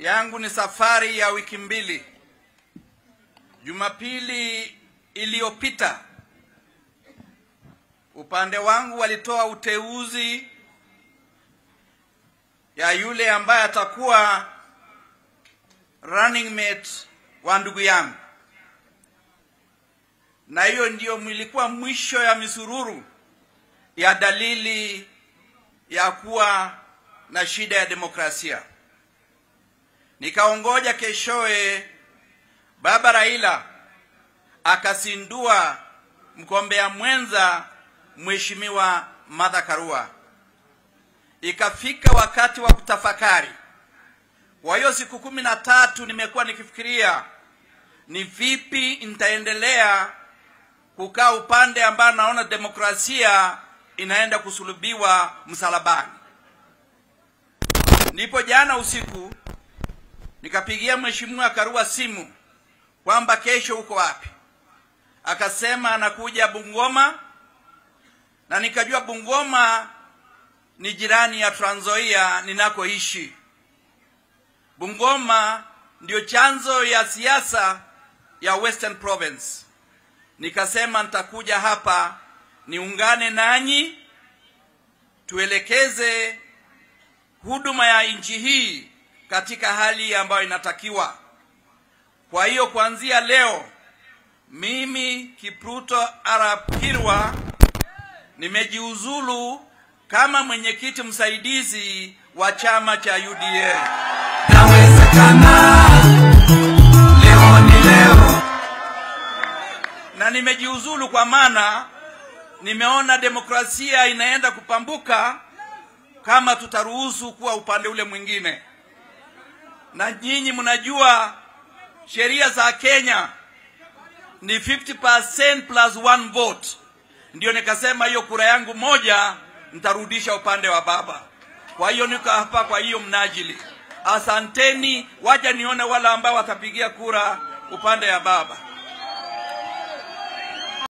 yangu ni safari ya wiki mbili. Jumapili iliyopita upande wangu walitoa uteuzi ya yule ambaye atakuwa running mate wa ndugu yangu, na hiyo ndiyo ilikuwa mwisho ya misururu ya dalili ya kuwa na shida ya demokrasia. Nikaongoja keshoe, baba Raila akasindua mgombea mwenza Mheshimiwa Martha Karua. Ikafika wakati wa kutafakari. Kwa hiyo siku kumi na tatu nimekuwa nikifikiria ni vipi nitaendelea kukaa upande ambao naona demokrasia inaenda kusulubiwa msalabani. Ndipo jana usiku nikapigia Mheshimiwa Karua simu kwamba kesho uko wapi? Akasema anakuja Bungoma, na nikajua Bungoma ni jirani ya Trans Nzoia ninakoishi. Bungoma ndio chanzo ya siasa ya Western Province. Nikasema nitakuja hapa niungane nanyi, tuelekeze huduma ya nchi hii katika hali ambayo inatakiwa. Kwa hiyo kuanzia leo mimi Kipruto Arap Kirwa nimejiuzulu kama mwenyekiti msaidizi wa chama cha UDA. Nawezekana leo ni leo, na nimejiuzulu kwa maana nimeona demokrasia inaenda kupambuka kama tutaruhusu kuwa upande ule mwingine. Na nyinyi mnajua sheria za Kenya ni 50% plus one vote. Ndio nikasema hiyo kura yangu moja nitarudisha upande wa baba. Kwa hiyo niko hapa kwa hiyo mnajili. Asanteni, waja nione wale ambao watapigia kura upande ya baba.